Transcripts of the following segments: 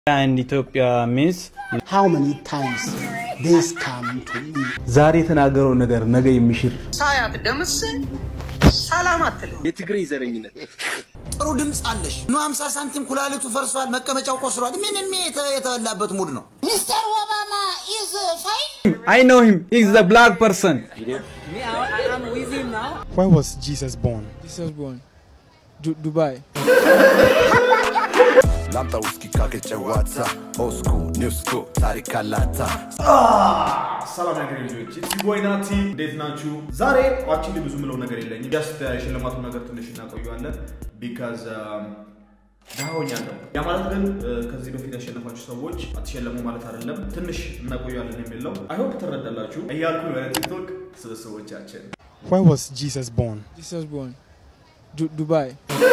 and Ethiopia means How many times this come to me? ዛሬ የተናገረው ነገር ነገ የሚሽር ሳያት ደምስ ሰላም አትልም። የትግሬ ዘረኝነት ጥሩ ድምፅ አለሽ። ኑ 50 ሳንቲም ኩላሊቱ ፈርሷል፣ መቀመጫው ቆስሏል። ምንም የተ- የተበላበት ሙድ ነው። ሚስተር ኦባማ ኢዝ ፋይን I know him. He's the black person. When was Jesus born? Jesus born. Du- Dubai. ላምጣ ውስኪ ካገጨዋታ ኦስኩ ኒውስኩ ታሪክ አላታ ሰላም ነገር ልጆች ኢትስ ቦይ ናቲ እንዴት ናችሁ? ዛሬ አክቹሊ ብዙ ምለው ነገር የለኝም። ጀስት የሽልማቱ ነገር ትንሽ እናቆየዋለን ቢካዝ ዳሆኛለሁ። ያ ማለት ግን እ፣ ከዚህ በፊት ያሸነፋችሁ ሰዎች አትሸለሙ ማለት አይደለም። ትንሽ እናቆየዋለን የሚል ነው። አይሆፕ ትረዳላችሁ እያልኩ ነው የቲክቶክ ስብስቦቻችን When was Jesus born? Jesus born. Du- Dubai.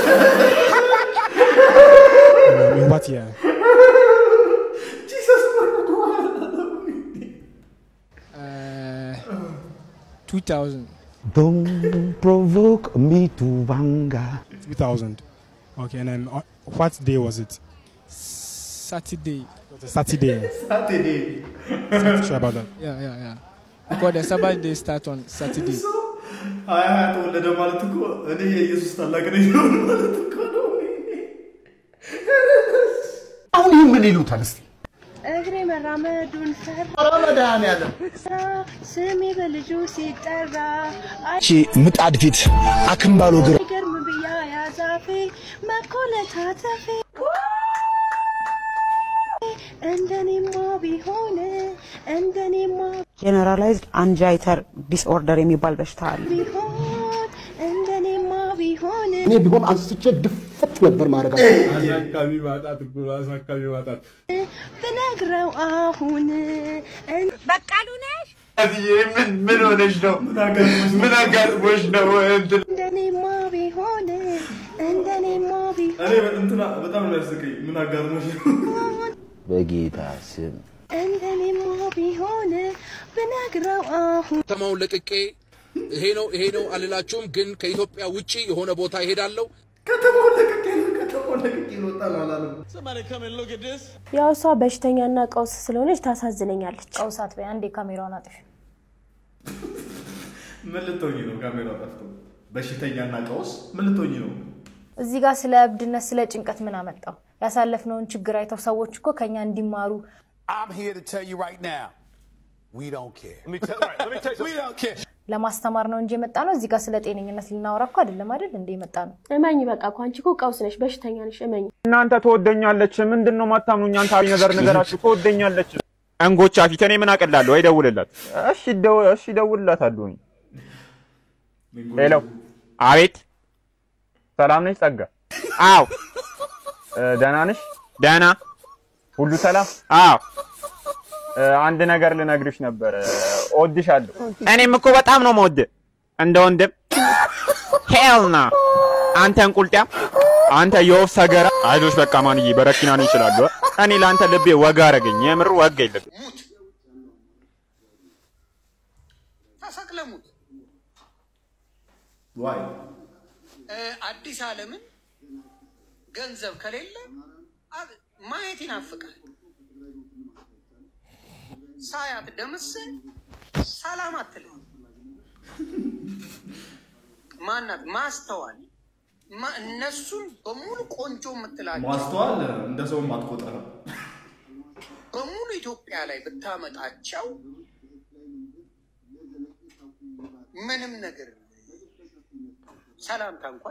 Um, in what year? Uh, 2000. Don't provoke me to anger 2000. Okay, and then uh, what day was it? Saturday. It was a Saturday. Saturday. Not sure about that. Yeah, yeah, yeah. Because the Sabbath day start on Saturday. ሀያ ሀያ ተወለደ ማለት እኮ እኔ የኢየሱስ ታላቅ ነኝ ማለት እኮ ነው። አሁን ይህ ምን ይሉታል እስቲ? እግሬ መራመዱን ፈራ ኧረ መድኃኒዓለም ስሜ በልጁ ሲጠራ እቺ ምጣድ ፊት አክምባሎ ግር አይገርም ብያ ያዛፌ መኮለታተፌ እንደኔማ ቢሆን እንደኔማ ጀነራላይዝድ አንጃይተር ዲስኦርደር የሚባል በሽታ አለ። ቢሆን እንደኔማ ቢሆን እኔ ቢሆን አንስቼ ድፍት ነበር ማድረግ ብነግረው አሁን በቃሉ ነሽ ምን ምን ሆነሽ ነው? ምን አጋጥሞሽ ነው? እንትን እንደኔማ ቢሆን እንደኔማ እኔ እንትና በጣም ነው ያስቀኝ። ምን አጋጥሞሽ ነው? በጌታ ስም እንደኔማ ቢሆን ብነግረው አሁን ከተማውን ለቅቄ ይሄ ነው ይሄ ነው አልላችሁም፣ ግን ከኢትዮጵያ ውጪ የሆነ ቦታ ይሄዳለሁ። ከተማውን ለቅቄ ነው ከተማውን ለቅቄ ልወጣ ነው አላለም። ያው እሷ በሽተኛና ቀውስ ስለሆነች ታሳዝነኛለች። ቀውስ አትበይ፣ አንዴ ካሜራውን አጥፊ። ምን ልትሆኚ ነው? ካሜራ ጠፍቶ በሽተኛና ቀውስ ምን ልትሆኚ ነው? እዚህ ጋር ስለ እብድነት፣ ስለ ጭንቀት ምን አመጣው? ያሳለፍነውን ችግር አይተው ሰዎች እኮ ከኛ እንዲማሩ I'm here to tell you right now we don't care we don't care ለማስተማር ነው እንጂ የመጣ ነው። እዚህ ጋር ስለ ጤነኝነት ልናወራ እኮ አይደለም አይደል እንደ የመጣ ነው። እመኝ በቃ እኮ አንቺ እኮ ቀውስ ነሽ፣ በሽተኛ ነሽ። እመኝ እናንተ ትወደኛለች። ምንድን ነው ማታምኑኝ? አንተ አብይ ነገር ንገራችሁ። ትወደኛለች። እንጎቻ ፊት እኔ ምን አቅላለሁ? ወይ ደውልላት። እሺ ደው እሺ ደውልላታለሁ። እኔ ሄሎ፣ አቤት። ሰላም ነሽ ጸጋ? አዎ። እ፣ ደህና ነሽ? ደህና። ሁሉ ሰላም? አዎ። እ፣ አንድ ነገር ልነግርሽ ነበር። እወድሻለሁ። እኔም እኮ በጣም ነው የምወድህ እንደ ወንድም። ሄልና አንተ እንቁልጤም፣ አንተ የወፍ ሰገራ። አይዞሽ በቃ ማንዬ፣ በረኪና ነው ይችላሉ። እኔ ለአንተ ልቤ ወጋ አረገኝ። የምር ወጋ የለብኝ። ሙት ተሰቅለ ሙት። ዋይ እ፣ አዲስ ዓለምን ገንዘብ ከሌለ አ- ማየት ይናፍቃል። ሳያት ደምስ ሰላም አትልም። ማናት ማስተዋል ማ- እነሱን በሙሉ ቆንጆ የምትላቸው ማስተዋል እንደ ሰውም አትቆጠርም። በሙሉ ኢትዮጵያ ላይ ብታመጣቸው ምንም ነገር ሰላምታ እንኳን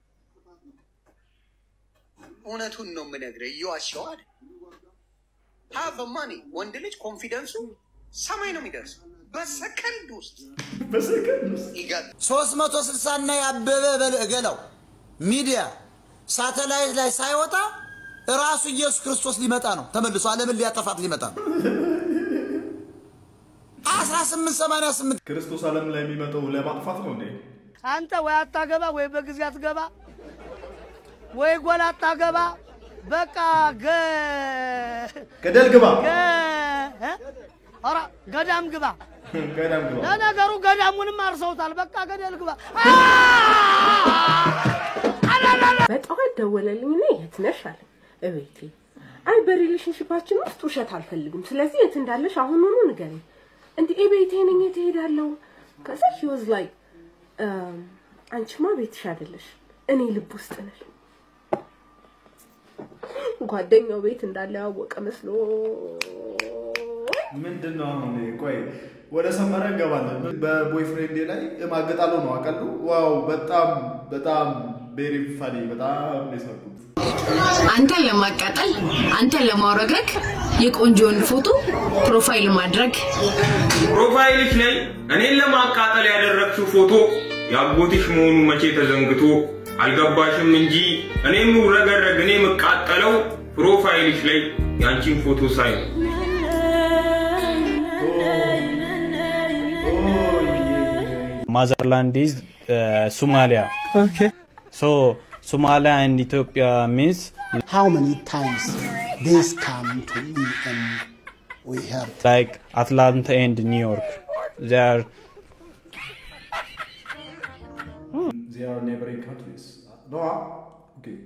እውነቱን ነው የምነግርህ፣ እየዋሸሁ አይደል። ሀብ ማኒ ወንድ ልጅ ኮንፊደንሱ ሰማይ ነው የሚደርሰው በሰከንድ ውስጥ በሰከንድ ውስጥ ይጋል 360 እና ያበበ በል- ገላው ሚዲያ ሳተላይት ላይ ሳይወጣ ራሱ ኢየሱስ ክርስቶስ ሊመጣ ነው። ተመልሶ ዓለምን ሊያጠፋት ሊመጣ ነው። 1888 ክርስቶስ ዓለም ላይ የሚመጣው ለማጥፋት ነው እንዴ? አንተ ወይ አታገባ ወይ በጊዜ አትገባ ወይ ጎል አታገባ በቃ ገ ገደል ግባ፣ ገ እ? ኧረ ገዳም ግባ። ገዳም ግባ። ለነገሩ ገዳሙንም አርሰውታል። በቃ ገደል ግባ። በጠዋት ደወለልኝ እና የት ነሽ አለ እቤቴ አይ በሪሌሽንሽፓችን ውስጥ ውሸት አልፈልግም። ስለዚህ የት እንዳለሽ አሁኑኑ ንገረኝ። እንዲህ ቤቴ ነኝ የት እሄዳለሁ? ከዛ ሂ ዋዝ ላይክ አንቺማ ቤትሽ አይደለሽ እኔ ልብ ውስጥ ነሽ። ጓደኛው ቤት እንዳለ ያወቀ መስሎ ምንድን ነው አሁን? ቆይ ወደ ሰመረ እንገባለን። በቦይፍሬንዴ ላይ እማግጣለሁ ነው አቀሉ። ዋው በጣም በጣም ቤሪ ፋኒ በጣም ነው የሳቁት። አንተን ለማቃጠል አንተን ለማውረግረግ የቆንጆን ፎቶ ፕሮፋይል ማድረግ ፕሮፋይልሽ ላይ እኔን ለማቃጠል ያደረግሽው ፎቶ የአጎትሽ መሆኑ መቼ ተዘንግቶ አልገባሽም እንጂ እኔ የምውረገረግ እኔ የምቃጠለው ፕሮፋይልሽ ላይ የአንቺን ፎቶ ሳይ ነው። Motherland is uh, Somalia. Okay. So Somalia and Ethiopia means How many times this come to me and we heard like Atlanta and New York. They are They are neighboring countries. No, okay.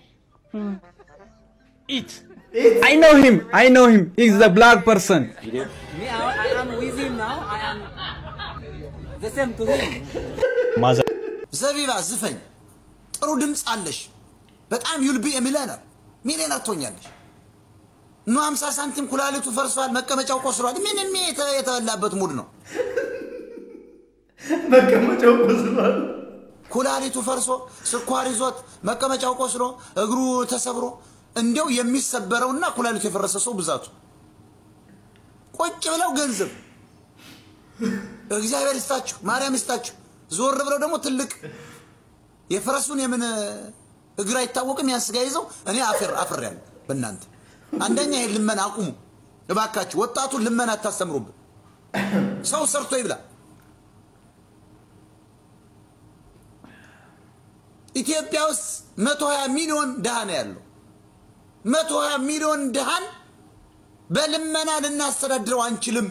Eat. I know him. I know him. He's the black person. Me, I, I am with him now. I am the same to him. Mother. ዘቢባ ዝፈኝ፣ ጥሩ ድምፅ አለሽ። በጣም ዩልቢ ሚሊዮነር ሚሊዮነር ትሆኛለሽ። ኑ 50 ሳንቲም ኩላሊቱ ፈርሷል፣ መቀመጫው ቆስሏል። ምንም የተ- የተበላበት ሙድ ነው። መቀመጫው ቆስሏል። ኩላሊቱ ፈርሶ ስኳር ይዞት መቀመጫው ቆስሎ እግሩ ተሰብሮ እንዲያው የሚሰበረውና ኩላሊቱ የፈረሰ ሰው ብዛቱ ቁጭ ብለው ገንዘብ እግዚአብሔር ይስጣችሁ፣ ማርያም ይስጣችሁ። ዞር ብለው ደግሞ ትልቅ የፈረሱን የምን እግር አይታወቅም ያን ስጋ ይዘው እኔ አፍር አፍር ያለ በእናንተ አንደኛ ይሄን ልመና አቁሙ እባካችሁ። ወጣቱን ልመና አታስተምሩብን። ሰው ሰርቶ ይብላ። ኢትዮጵያ ውስጥ 120 ሚሊዮን ድሃ ነው ያለው። 120 ሚሊዮን ድሃን በልመና ልናስተዳድረው አንችልም።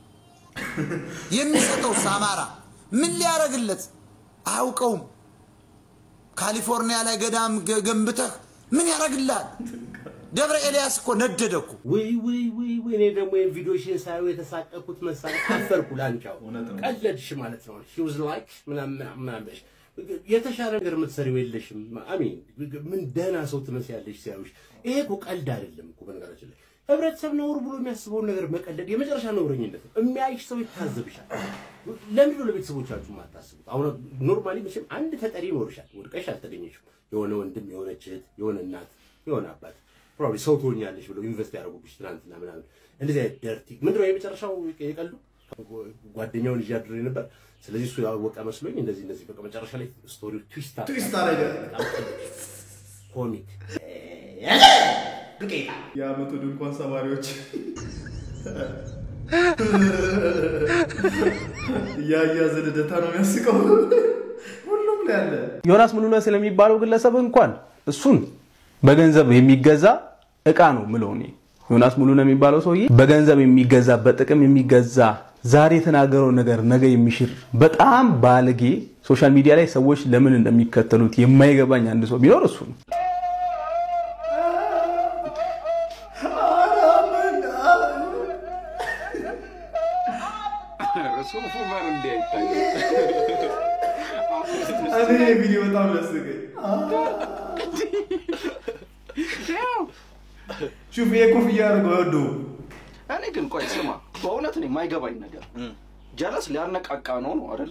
የሚሰጠው አማራ ምን ሊያደርግለት አያውቀውም። ካሊፎርኒያ ላይ ገዳም ገ- ገንብተህ ምን ያደርግልሃል? ደብረ ኤልያስ እኮ ነደደ እኮ። ወይ ወይ ወይ ወይ እኔ ደግሞ ይሄን ቪዲዮሽን ሳየው የተሳቀኩት መሳቅ አፈርኩ። ላንቻው ቀለድሽ ማለት ነው። ሺ ዋዝ ላይክ ምናምን ምናምን ምናምን ብለሽ የተሻለ ነገር የምትሰሪው የለሽም። አሚን ምን ደህና ሰው ትመስያለሽ ሲያዩሽ። ይሄ እኮ ቀልድ አይደለም እኮ በነገራችን ላይ ህብረተሰብ ነውር ብሎ የሚያስበውን ነገር መቀለድ የመጨረሻ ነውረኝነት ነው። የሚያይሽ ሰው ይታዘብሻል። ለምንድን ነው ለቤተሰቦቻችሁ የማታስቡት? አሁን ኖርማሊ መቼም አንድ ተጠሪ ይኖርሻል። ወድቀሽ አልተገኘሽም። የሆነ ወንድም፣ የሆነች እህት፣ የሆነ እናት፣ የሆነ አባት ፕሮባብሊ ሰው ትሆኛለሽ ብለው ኢንቨስት ያደረጉብሽ ትናንትና ምናምን እንደዚህ አይነት ደርቲ ምንድን ነው የመጨረሻው የቀልዱ ጓደኛውን ይዤ አድሬ ነበር። ስለዚህ እሱ ያወቀ መስሎኝ እንደዚህ እንደዚህ በቃ መጨረሻ ላይ ስቶሪው ትዊስት አደረገ። ትዊስት አደረገ። በጣም ቀልድ። ኮሚክ ዱቄታ የአመቱ ድንኳን ሰባሪዎች እያያዘ ልደታ ነው የሚያስቀው። ሁሉም ላይ አለ። ዮናስ ሙሉነህ ስለሚባለው ግለሰብ እንኳን እሱን በገንዘብ የሚገዛ እቃ ነው ምለው እኔ። ዮናስ ሙሉነህ የሚባለው ሰውዬ በገንዘብ የሚገዛ በጥቅም የሚገዛ ዛሬ የተናገረው ነገር ነገ የሚሽር በጣም ባለጌ፣ ሶሻል ሚዲያ ላይ ሰዎች ለምን እንደሚከተሉት የማይገባኝ አንድ ሰው ቢኖር እሱ ነው። ሱፉ ማን እንዲያይታይ እኔ ቪዲዮ በጣም ያስገኝ። ሹፍ ይሄ ኮፍያ አድርገው አይወደውም። እኔ ግን ቆይ ስማ፣ በእውነት እኔ የማይገባኝ ነገር ጀለስ ሊያነቃቃ ነው ነው አይደለ?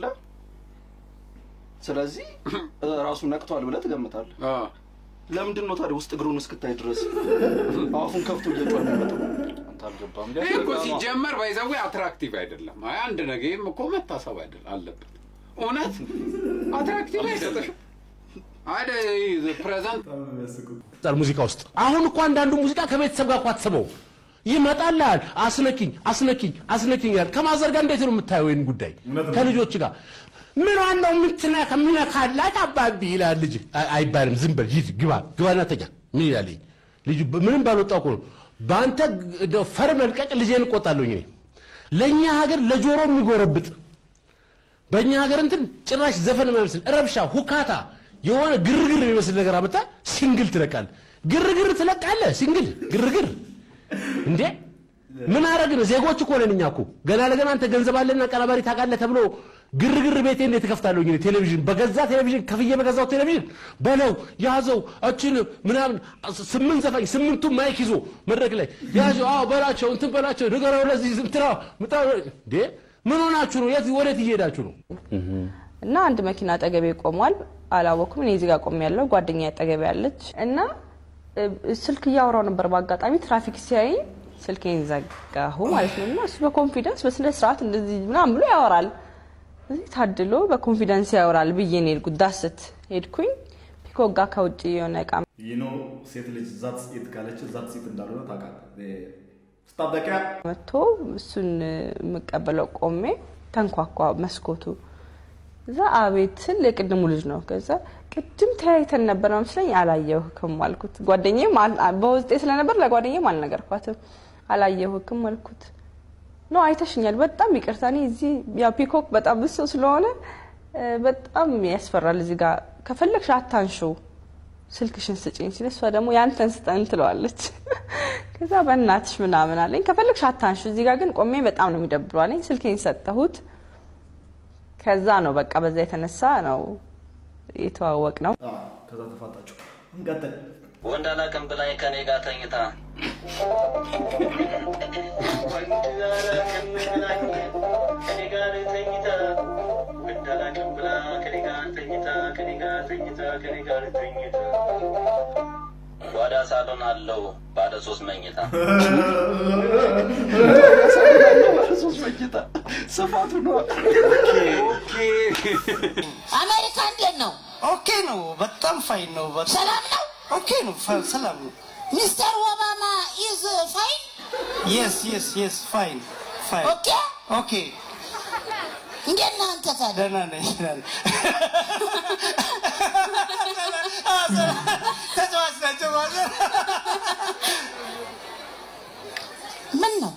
ስለዚህ ራሱ ነቅቷል ብለህ ትገምታለህ። ለምንድን ነው ታዲያ ውስጥ እግሩን እስክታይ ድረስ አፉን ከፍቶ እየጮኸ የሚመጣው? አንተ አልገባም። ይሄ እኮ ሲጀመር ባይዘዌ አትራክቲቭ አይደለም። አይ አንድ ነገርም እኮ መታሰብ አይደል አለበት። እውነት አትራክቲቭ አይደለም። አይደ ፕሬዘንት ይመጣል ሙዚቃ ውስጥ። አሁን እኮ አንዳንዱ ሙዚቃ ከቤተሰብ ጋር እኮ አትስበው ይመጣልሃል። አስነኪኝ አስነኪኝ አስነኪኝ ያል ከማዘር ጋር እንዴት ነው የምታየው ይህን ጉዳይ ከልጆች ጋር ምን ዋናው ምትና ከምነካላት አባቢ ይላል ልጅ አይ- አይባልም። ዝም በል ሂድ ግባ ግባና ተኛ ምን ይላል ይሄ? ልጁ በ- ምንም ባልወጣው እኮ ነው በአንተ እንደው ፈር መልቀቅ ልጄን እቆጣለሁኝ እኔ ለእኛ ሀገር ለጆሮ የሚጎረብጥ በእኛ ሀገር እንትን ጭራሽ ዘፈን የማይመስል ረብሻ፣ ሁካታ፣ የሆነ ግርግር የሚመስል ነገር አመጣ ሲንግል ትለቃል። ግርግር ትለቃለህ። ሲንግል ግርግር እንዴ ምን አረግን? ዜጎች እኮ ነን እኛ እኮ ገና ለገና አንተ ገንዘብ አለና ቀናባሪ ታውቃለህ ተብሎ ግርግር ቤቴ እንዴት እከፍታለሁ? እኔ ቴሌቪዥን በገዛ ቴሌቪዥን ከፍዬ በገዛው ቴሌቪዥን በለው ያዘው እችን ምናምን ስምንት ዘፋኝ ስምንቱ ማይክ ይዞ መድረክ ላይ ያዘው። አዎ በላቸው እንትን በላቸው ንገረው ለዚህ ዝምትራ ምጣ እንዴ ምን ሆናችሁ ነው? የት ወዴት እየሄዳችሁ ነው? እና አንድ መኪና አጠገቤ ቆሟል። አላወኩም። እኔ እዚህ ጋር ቆሜ ያለው ጓደኛ አጠገቤ ያለች እና እ፣ ስልክ እያወራው ነበር። በአጋጣሚ ትራፊክ ሲያይ ስልኬን ዘጋሁ ማለት ነው። እና እሱ በኮንፊደንስ በስነ ስርዓት እንደዚህ ምናምን ብሎ ያወራል። እዚህ ታድሎ በኮንፊደንስ ያወራል ብዬ ነው የሄድኩት። ዳስት ሄድኩኝ። ፒኮክ ጋር ከውጭ የሆነ እቃ ይኖ ሴት ልጅ ዛት ሴት ካለች ዛት ሴት እንዳልሆነ ታውቃለህ። ስታበቂያ መጥቶ እሱን የምቀበለው ቆሜ ተንኳኳ መስኮቱ። እዛ አቤት ስል የቅድሙ ልጅ ነው። ከዛ ቅድም ተያይተን ነበር መስለኝ አላየሁህም አልኩት። ጓደኛዬም አል- በውስጤ ስለነበር ለጓደኛዬም አልነገርኳትም። አላየሁህም አልኩት። ኖ አይተሽኛል፣ በጣም ይቅርታ። እኔ እዚህ ያው ፒኮክ በጣም ብሶ ስለሆነ እ፣ በጣም ያስፈራል። እዚህ ጋር ከፈለግሽ አታንሺው ስልክሽን ስጭኝ ሲል እሷ ደግሞ ያንተን ስጠን ትለዋለች። ከዛ በእናትሽ ምናምን አለኝ። ከፈለግሽ አታንሺ፣ እዚህ ጋር ግን ቆሜ በጣም ነው የሚደብረው አለኝ። ስልኬን ሰጠሁት። ከዛ ነው በቃ በዛ የተነሳ ነው የተዋወቅ ነው። ከዛ ተፋጣችሁ። እንቀጥል። ወንድ አላውቅም ብላኝ ከኔ ጋር ተኝታ ከኔ ጋር ተኝታ ወንድ አላውቅም ብላ ከኔ ጋር ተኝታ ከኔ ጋር ተኝታ ከኔ ጋር ተኝታ ጓዳ ሳሎን አለው ባለ ሶስት መኝታ ሶስት መኝታ ስፋቱ ነው። አሜሪካ እንዴት ነው? ኦኬ ነው። በጣም ፋይን ነው። ሰላም ነው። ኦኬ ነው። ፋ- ሰላም ነው። ሚስተር ኦባማ ኢዝ ፋይን የስ የስ የስ ፋይን ፋይን ኦኬ ኦኬ እንዴት ነህ አንተ ታዲያ? ደህና ነኝ። ደህና ነኝ። ተጫዋች ናቸው ማለት ምን ነው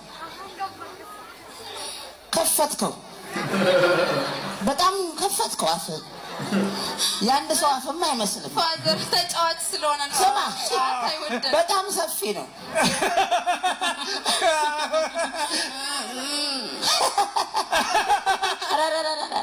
ከፈትከው? በጣም ከፈትከው አፍ የአንድ ሰው አፍማ አይመስልም። ፋዘር ተጫዋች ስለሆነ ነው። ስማ ጨዋታ አይወድም። በጣም ሰፊ ነው። ረረረረረ።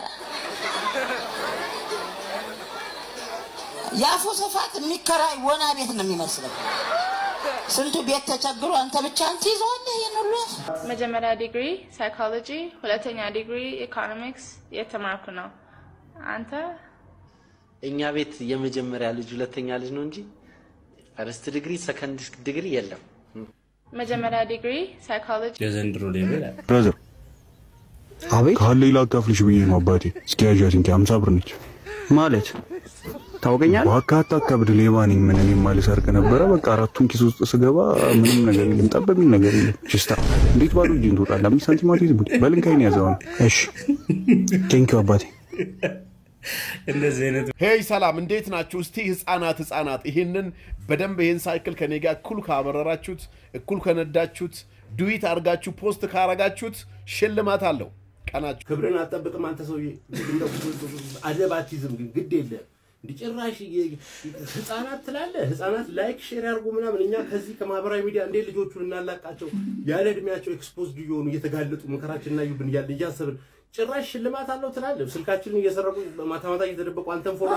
የአፉ ስፋት የሚከራይ ወና ቤት ነው የሚመስለው። ስንቱ ቤት ተቸግሮ አንተ ብቻ አንተ ይዘዋለህ ይህን ሁሉ አፍ? መጀመሪያ ዲግሪ ሳይኮሎጂ፣ ሁለተኛ ዲግሪ ኢኮኖሚክስ የተማርኩ ነው። አንተ እኛ ቤት የመጀመሪያ ልጅ ሁለተኛ ልጅ ነው እንጂ ፈርስት ዲግሪ ሰከንድ ዲግሪ የለም። መጀመሪያ ዲግሪ ሳይኮሎጂ የዘንድሮ ሌቭል ብራዘር አቤት ካለ ላካፍልሽ ብዬ ነው አባቴ። እስኪ ያዣት እንጂ አምሳ ብር ነች ማለት ታውቀኛል። ዋካታ ከብድ ሌባ ነኝ ምን እኔ ማልሰርቅ ነበረ። በቃ አራቱን ኪስ ውስጥ ስገባ ምንም ነገር የለም፣ ጠብ የሚል ነገር የለም። ችስታ እንዴት ባዶ እጅን ትወጣለህ? አምስት ሳንቲም አትይዝም። በልንካይን ያዘው ነው። እሺ ቴንኪው አባቴ። እንደዚህ አይነት ሄይ ሰላም፣ እንዴት ናችሁ? እስቲ ህፃናት ህፃናት ይህንን በደንብ ይህን ሳይክል ከኔ ጋር እኩል ካበረራችሁት፣ እኩል ከነዳችሁት፣ ዱዊት አድርጋችሁ ፖስት ካረጋችሁት ሽልማት አለው። ቀናችሁ ክብርን አትጠብቅም አንተ ሰውዬ። እንደው አደብ አትይዝም ግን ግድ የለም እንዲህ ጭራሽ የ- ህፃናት ትላለህ። ህፃናት ላይክ ሼር ያርጉ ምናምን። እኛ ከዚህ ከማህበራዊ ሚዲያ እንዴት ልጆቹን እናላቃቸው? ያለ እድሜያቸው ኤክስፖዝድ እየሆኑ እየተጋለጡ መከራችን እናዩብን እያለ እያሰብን ጭራሽ ሽልማት አለው ትላለህ። ስልካችንን እየሰረቁ ማታ ማታ እየተደበቁ አንተን ፎሎ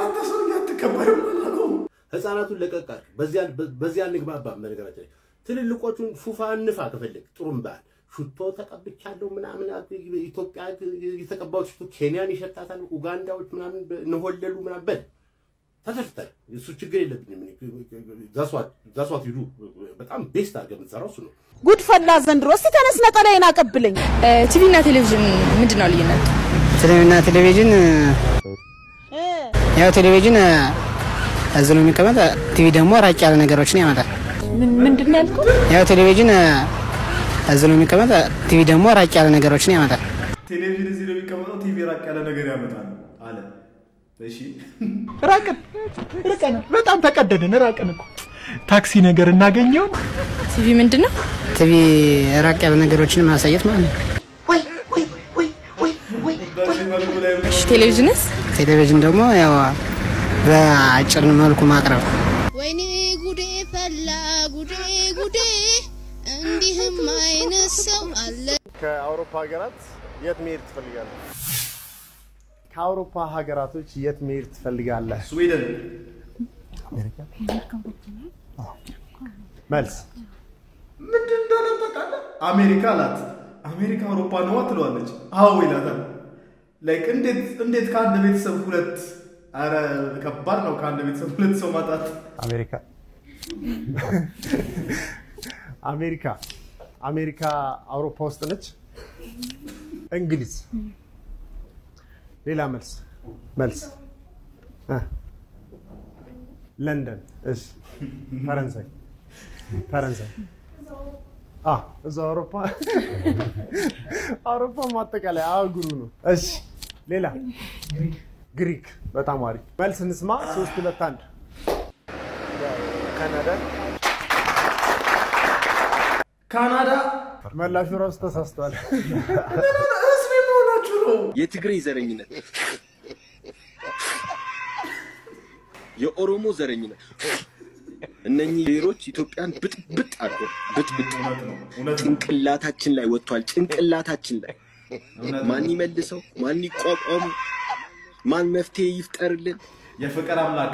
ህፃናቱን ለቀቅ አድርግ። በዚያ በዚያ እንግባባም። በነገራችን ላይ ትልልቆቹን ፉፋ እንፋ ከፈለግ ጥሩም ባል ሽቶ ተቀብቻለሁ ምናምን ኢትዮጵያ የተቀባው ሽቶ ኬንያን ይሸታታል፣ ኡጋንዳዎች ምናምን እንሆለሉ ምናምን በል ተተፍተል እሱ ችግር የለብኝም። ዛሷት ሂዱ በጣም ቤስት አድርገህ የምትሰራው እሱ ነው። ጉድ ፈላ ዘንድሮ። እስቲ ተነስ ነጠላዬን አቀብለኝ። ቲቪ እና ቴሌቪዥን ምንድን ነው ልዩነት? ፊልምና ቴሌቪዥን ያው ቴሌቪዥን እዚህ ነው የሚቀመጥ፣ ቲቪ ደግሞ ራቅ ያለ ነገሮችን ያመጣል። ምንድን ነው ያልኩት? ያው ቴሌቪዥን እዚህ ነው የሚቀመጥ፣ ቲቪ ደግሞ ራቅ ያለ ነገሮችን ያመጣል። ቴሌቪዥን እዚህ ነው የሚቀመጠው፣ ቲቪ ራቅ ያለ ነገር ያመጣል አለ። እሺ ራቅን ርቀን በጣም ተቀደድን። ራቅን እኮ ታክሲ ነገር እናገኘውን ቲቪ ምንድን ነው? ቲቪ ራቅ ያለ ነገሮችን ማሳየት ማለት ነው። እሺ ቴሌቪዥንስ? ቴሌቪዥን ደግሞ ያው በአጭር መልኩ ማቅረብ ወይኔ ጉዴ ፈላ ጉዴ ጉዴ እንዲህም አይነት ሰው አለ። ከአውሮፓ ሀገራት የት መሄድ ትፈልጋለህ? ከአውሮፓ ሀገራቶች የት መሄድ ትፈልጋለህ? ስዊድን። መልስ ምንድን እንዳለ ታውቃለህ? አሜሪካ አላት። አሜሪካ አውሮፓ ነዋ ትለዋለች። አዎ ይላታል። ላይክ እንዴት እንዴት ከአንድ ቤተሰብ ሁለት አረ ከባድ ነው ከአንድ ቤተሰብ ሁለት ሰው ማጣት። አሜሪካ አሜሪካ አሜሪካ አውሮፓ ውስጥ ነች። እንግሊዝ ሌላ መልስ መልስ እ ለንደን እሺ ፈረንሳይ ፈረንሳይ አ እዛ አውሮፓ አውሮፓ ማጠቃላይ አህጉሩ ነው። እሺ ሌላ ግሪክ በጣም አሪፍ መልስ እንስማ። ሶስት ሁለት አንድ ካናዳ ካናዳ መላሹ ራሱ ተሳስቷል። ህዝብ መሆናችሁ ነው። የትግሬ ዘረኝነት፣ የኦሮሞ ዘረኝነት እነኚህ ብሔሮች ኢትዮጵያን ብጥብጥ አድርጎ ብጥብጥ ጭንቅላታችን ላይ ወጥቷል። ጭንቅላታችን ላይ ማን ይመልሰው? ማን ይቋቋሙ? ማን መፍትሄ ይፍጠርልን? የፍቅር አምላክ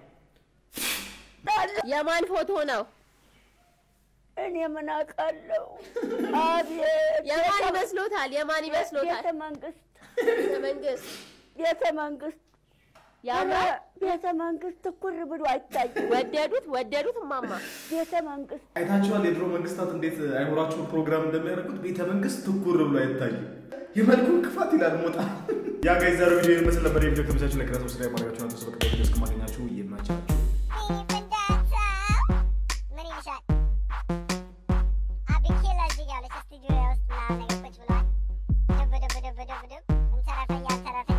የማን ፎቶ ነው? እኔ ምን አውቃለሁ? አቤት የማን ይመስሎታል? የማን ይመስሎታል? ቤተ መንግስት ቤተ መንግስት ቤተ መንግስት ያምራል። ቤተ መንግስት ትኩር ብሎ አይታይም። ወደዱት ወደዱት እማማ ቤተ መንግስት አይታችኋል? የድሮ መንግስታት እንዴት አይምሯቸውን ፕሮግራም እንደሚያደርጉት ቤተ መንግስት ትኩር ብሎ አይታይም። የመልኩን ክፋት ይላል ሞጣ። ያ ጋይ ዛሬ ቪዲዮ ይመስል ነበር። የቪዲዮ ከብቻችሁ ላይ ከራሱ ስራ ማድረጋችሁ አንተ ሰበቅ ቪዲዮ እስከማገኛችሁ ይመቻችሁ። ምን ይልሻል? አቢኬላ እዚህ ጋር አለች ስቱዲዮ ውስጥ ምናምን ነገር ቁጭ ብለዋል። ደብ ደብ ደብ ደብ ደብ እንተረፈ እያልተረፈ